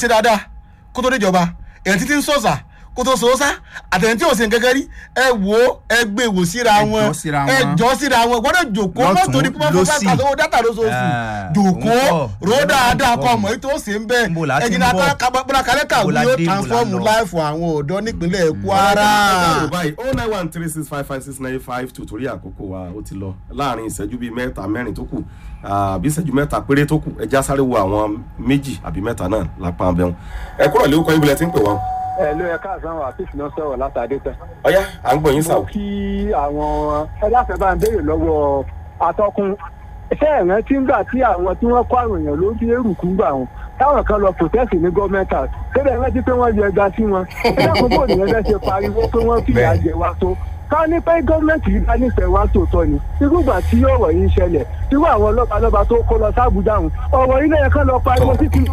ṣe dáadáa kó tó déjọba èèyàn títí ń sọ̀sà kó tó sòósà àtẹ̀yìn tí ò sí nǹkan kan rí ẹ wò ó ẹ gbé wò síra Ẹ wọn jọ́ síra ẹ wọn. jọ síra wọn gbọ́dọ̀ jòkó Lọ́tùn, mọ́tò ní pípọ́ fún lósì. bàtà owó dátà lóṣooṣù Ah, jòkó òun kọ́. ró dáadáa Òun kọ kọ́. ọmọ yìí tó ṣe ń bẹ Níbo la ti ń ẹjìnà bọ̀? bọ́lá kálẹ́kà Níbo la yóò dé, níbo la transform lọ? láìfù àwọn ọ̀dọ́ nípínlẹ̀ Kwara. báyìí oh nine one three six five five six nine five two torí àkókò wa ó ti lọ láàrin ìṣẹ́jú bíi mẹ́ta mẹ́rin tó kù àbí ìṣẹ́jú mẹ́ta péré tó kù ẹja sáré wo àwọn méjì àbí mẹ́ta náà lápá abẹ́hùn ẹ kúrò lé orúkọ yín bilẹ̀ tí ń pè wọ́n. ẹ ló yẹ káàsán wà fífi náà sọ̀rọ̀ látàdé tán. ọ̀yá à ń gbọ́ yín mo sàwọ̀. kí àwọn ẹlẹ́fẹ̀ẹ́ bá ń béèrè lọ́wọ́ atọ́kùn ṣé ẹ̀rán tí ń gbà tí àwọn tí wọ́n kó àrùn èèyàn ló fi èrùkú gbà wọn táwọn kan lọ protest ní government house tẹ́lẹ̀ rántí pé wọ́n yọ ẹga sí wọn ẹ̀dá àkókò nìyẹn fẹ́ ṣe pariwo pé wọ́n fìyà jẹ wá tó ká ní pé gọ́ọ̀mẹ̀ntì yìí bá nífẹ̀ẹ́ wá tòótọ́ ni irúgbà tí ọ̀rọ̀ yìí ń ṣẹlẹ̀ irú àwọn ọlọ́pàá lọ́ba tó kó lọ sábùdá ọ̀hún ọ̀rọ̀ yìí lẹ́yìn kan lọ pariwo sí kí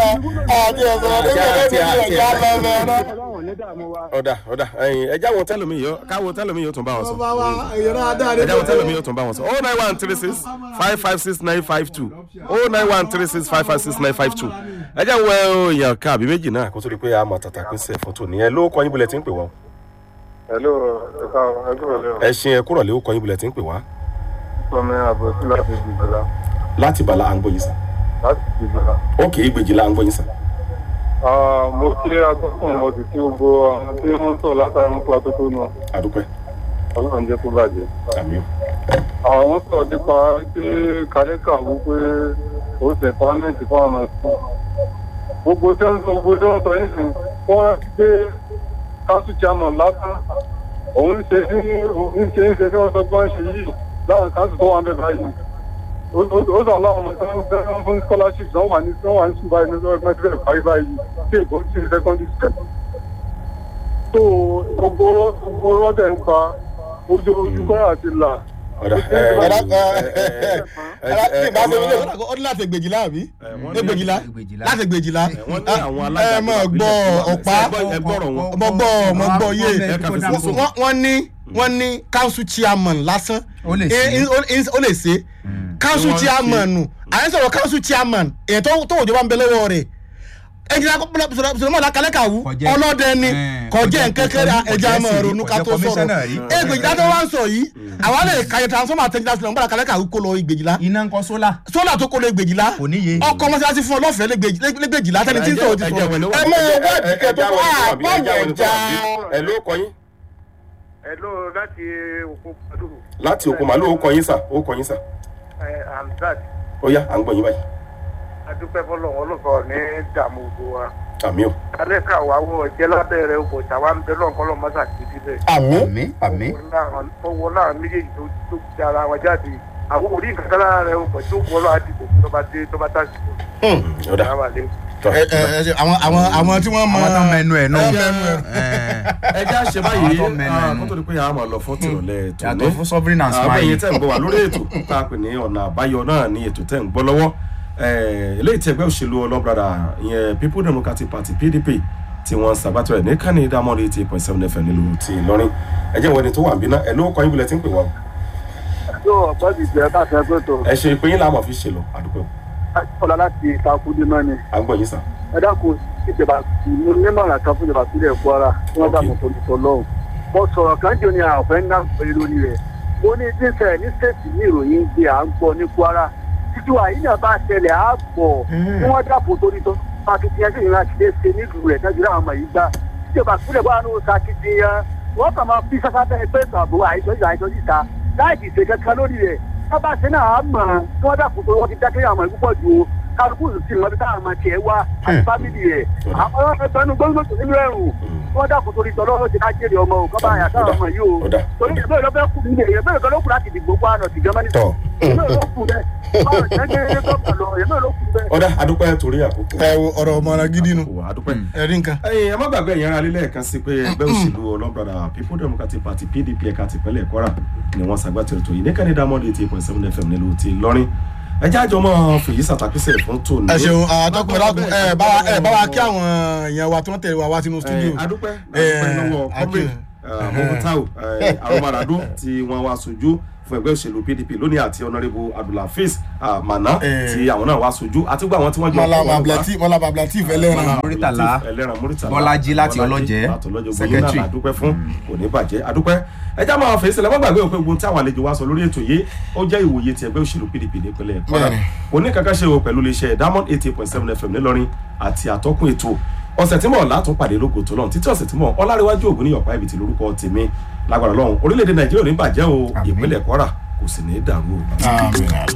ọlọ́run ní dààmú wa. ọ̀dà ọ̀dà ẹ̀yìn ẹja wọn tẹ́lómi yìí káwọn tẹ́lómi yìí ó tún bá wọn sọ. ọba wa ìran adáre ẹja wọn tẹ́lómi yìí ó tún bá wọn sọ. oh nine one three six five five six nine five two oh nine one three six five five six nine five two ẹja wọ èèyàn ká àbí méjì náà kó tó di pé a mọ̀ tàtà pín sí ẹ̀fọ́ tó nìyẹn ló kọ́ yín bulẹ̀ tí ń pè wọ́n. Hello, ẹ̀ka ẹ̀kúrò lẹ́wọ̀n. ẹ ṣe ẹ kúrò lé ó kọ́ yín bulẹ̀ tí ń pè wá. Sọmi àbòsí láti Jìbìlá. láti bàlá à ń gbọ́ yín sàn. Láti Jìbìlá. ókè ìgbèjìlá à ń gbọ́ yín sàn. Ah, Mo kí akọ́kùnrin mo sì kí gbogbo àwọn tí wọ́n ń sọ látara ń pa tótó náà. àdúpẹ́ Ọlọ́run jẹ́ kó bàjẹ́. àmì ó. Àwọn sọ nípa pé kálíkà wú pé ó ṣe pàmẹ́ǹtì fún àwọn ẹ̀sìn. Gbogbo tí wọ́n sọ gbogbo tí wọ́n sọ yìí sìn wọ́n gbé kásù chairman lásán. Òun ṣe ń ṣe ń ṣe tí wọ́n sọ pé wọ́n ṣe yìí láwọn kásù tó wà ń bẹ̀ báyìí ó sọ láwọn ọmọ tó ń fẹ́ fún scholarship náà wà ní tó wà ní ṣùgbọ́n ẹni tó ẹgbẹ́ tó parí báyìí tí èkó sí secondary school. tó gbogbo gbogbo rọ́dẹ̀ ń pa ojú ojú kọ́ra àti là. ọ̀dà ẹ ọ̀dà ẹ ẹ ẹ ẹ ó ní láti gbèjìlá àbí wọ́n ní- gbèjìlá Ẹgbẹ̀jìlá. láti gbèjìlá wọ́n ní àwọn alága ẹ mọ̀ gbọ́ ọ̀pá ẹ gbọ́rọ̀ wọn. mo gbọ́ mo gbọ́ yé ẹ kà fi sí sókè. wọ́n wọ́n ní wọ́n ní council chairman lásán Ó lè Eh, ṣe. eh, ó- eh, ó lè ṣe council Wọ́n ṣe. chairman nù àyẹ̀ sọ̀rọ̀ council chairman èyí tó tó òjò bá ń bẹ lọ́wọ́ rẹ̀ ẹnjìnlá sọlọmọ lakalẹ kàwú Kọjẹ́- ọlọ́dẹ ni Eh, kọjá kọjẹ́- nkẹkẹrẹ kọjẹ́- ẹja mọ kọjẹ́ ronú ká tó sọ̀rọ̀ commissioner rí. ẹgbẹjìlá tó wá ń sọ yìí àwa lè kàyẹ transformer àtẹnjìlá sọlọmọ lakalẹ kàwú kó lọ ìgbèjìlá iná ń kọ́ sólà sólà tó kó lọ ìgbèjìlá kò níye. ọkọ mọ́sálásí fún ọlọ́fẹ̀ẹ́ lẹ́gbẹ̀jìlá tẹni tí ń sọ̀rọ̀ ti sọ̀rọ̀ ẹ mọ owó ìdíkẹ́ tó wà báyẹn já ẹ ló kọ yín Hello, láti òkú Padùrù. láti òkú màálù ó kọ yín sà ó kọ yín sà Hamzat, ó yá à ń gbọ́ yín báyìí adúpẹ́ fọlọ́run ọlọ́fọ̀ ní dààmú gbogbo wa. àmì ó. Kálẹ̀ ká wà wọ jẹ́ lábẹ́rẹ́ ọkọ̀ tàwa ń bẹ lọ́nkọ́ lọ́mọ sàkíyèsí síbẹ̀. àmì àmì àmì Owó náà méjèèjì tó tó ti ara wọn jáde. Àwọn orí nǹkan kan lára rẹ̀ ọkọ̀ tó wọ́ lọ́wọ́ àdìgbò tó bá dé tó bá tàṣìkò. ọ̀dà Àwọn àlẹ́. tọ́ ẹ ẹ ẹ àwọn àwọn àwọn tí wọ́n mọ àwọn tó mẹnu ẹ̀ nù. Ẹ mẹnu ẹ̀. ẹ já ṣe báyìí Àwọn tó mẹ́nu ah, ẹnu. kó tó di pé a máa lọ fún tìrọ̀lẹ́ ètò yàtọ̀ fún sovereign and àwọn èyí smile. tẹ̀ ń gbọ́ wà lórí ètò tá a pè ní ọ̀nà àbáyọ náà ní ètò tẹ̀ ń gbọ́ lọ́wọ́ Eh, eléyìí tí ẹgbẹ́ òṣèlú ọlọ́brada ìyẹn people democratic party pdp tí wọ́n ń ṣàgbàtọ̀ ẹ̀ ní kánì dámọ́rì eighty eight point seven fm nílùú ti ìlọrin ẹ jẹ́ ìwọ́ni tó wà ń bí náà ẹ ló kọ́ yín bulẹ̀ tí ń pè wá o. yóò ọ̀pọ̀ ti jẹ́ káàkiri ẹgbẹ́ tó ẹ ṣe ìpín yín láàmú fi ṣe lọ àdúgbò ọ̀la láti ìtakùdé náà ni à ń gbọ́ yín sà. ẹ dákun ìjọba mo nímọ̀ràn kan fún ìjọba sílẹ̀ Kwara tí wọ́n dákun tó nìtọ́ lọ́hùn. mo sọ̀rọ̀ kan jò ní àfẹ́ ńlá pẹ̀lú lórí rẹ̀ mo ní díṣẹ́ ní stéètì ní ìròyìn gbé à ń gbọ́ ní Kwara títí wa yìí náà bá ṣẹlẹ̀ á pọ̀ kí wọ́n dákun tó nìtọ́ akitiyan sí ìrìn àti ṣe nílùú rẹ̀ tẹ́jú láwọn ọmọ yìí gbá ìjọba sílẹ̀ wà ní oṣù akitiyan wọ́n kàn máa fi sáfá bẹ́ẹ̀ pé ìtàbó àìsọ́jú àìsọ́jú ìta láì ti ṣe kankan lórí rẹ̀ tábà ṣe náà á mọ̀ kí wọ́n dákun tó wọ́n ti dákẹ́ àwọn ìpúpọ̀ ju o kálukú sì mọ̀ bí táwọn ọmọ tiẹ̀ wá àti fámìlì rẹ̀ àwọn ẹgbẹ́nu gbọ́dọ̀ tó nínú ẹ̀rù wọ́n dákun torí tọ́lọ́rọ́ ti ká jèrè ọmọ o kọ́ba àyà táwọn ọmọ yìí o Ọ̀dà. torí ìbéèrè lọ́fẹ́ kù nílé ìbéèrè kan ló kù láti dìgbò pa àná tìjọba ní Tọ́. ìbéèrè ló kù bẹ́ẹ̀ báwo ṣe ń gbé gómìnà lọ ìbéèrè ló kù bẹ́ẹ̀. ọ̀dà adúpẹ́ torí àkókò. ẹ wo ọ̀rọ̀ ọmọràn gidi nu Wà, adúpẹ́. ẹ̀rí nǹkan. ẹyin ẹ má gbàgbé ẹ̀yin ará lílẹ̀ kan sí pé ẹgbẹ́ òṣèlú ọlọ́brada people democratic party pdp ẹ̀ka tìpínlẹ̀ kwara ni wọ́n ṣàgbàtẹ̀rẹ̀ tó yìí ní kẹ́ni dámọ́dé eighty eight point seven fm nílùú ti lọ́rin ẹjẹ́ àjọ mọ́ fèyí sàtàkùsẹ̀ fún tòun. ẹ ṣeun àtọkùn ẹlọkùn ẹ bá wa ẹ bá wa kí àwọn èèyàn wa tí wọ́n tẹ̀lé wa wá sínú studio. adúpẹ́ Eh, adúpẹ́ lọ́wọ́ Akin. comrade mokotau aromarado tí wọ́n wá sojú fún ẹgbẹ́ òṣèlú pdp lónìí àti honourable abdulhafiz ah, mana Eh. tí àwọn náà wá sojú àti gbogbo àwọn tí wọ́n jọ mọ́lá kó wọn wá. bablatif mọ́lá bablatif ẹlẹ́ran Muritala. ẹlẹ́ran Muritala Bọ́lájí láti Bọ́lájí Ọlọ́jẹ́, láti Ọlọ́jẹ́ Secretary. gbóyún náà àdúpẹ́ fún kò ní bàjẹ́ àdúpẹ́ ẹjá máa fèsì lẹ́wọ́n gbàgbé òpin ogun tí àwọn àlejò wa sọ lórí ètò yìí ó jẹ́ ìwòye ti ẹgbẹ́ òṣèlú pdp nípínlẹ̀ kwara Bẹ́ẹ̀ni. kò ní kankan ṣe o pẹ̀lú iléeṣẹ́ diamond eighty point seven fm nílọrin àti àtọ́kùn ètò ọ̀sẹ̀ tí mọ̀ látún pàdé lógo tó lọ́run títí ọ̀sẹ̀ tí mọ̀ ọlárẹ̀wájú ògùn níyọ̀pá ibi tí lórúkọ tèmi lágbára lọ́run orílẹ̀-èdè nàìjíríà ò ní bàjẹ́ o Àmín. ìpínlẹ̀ kwara kò sì ní dàrú o. Àmín.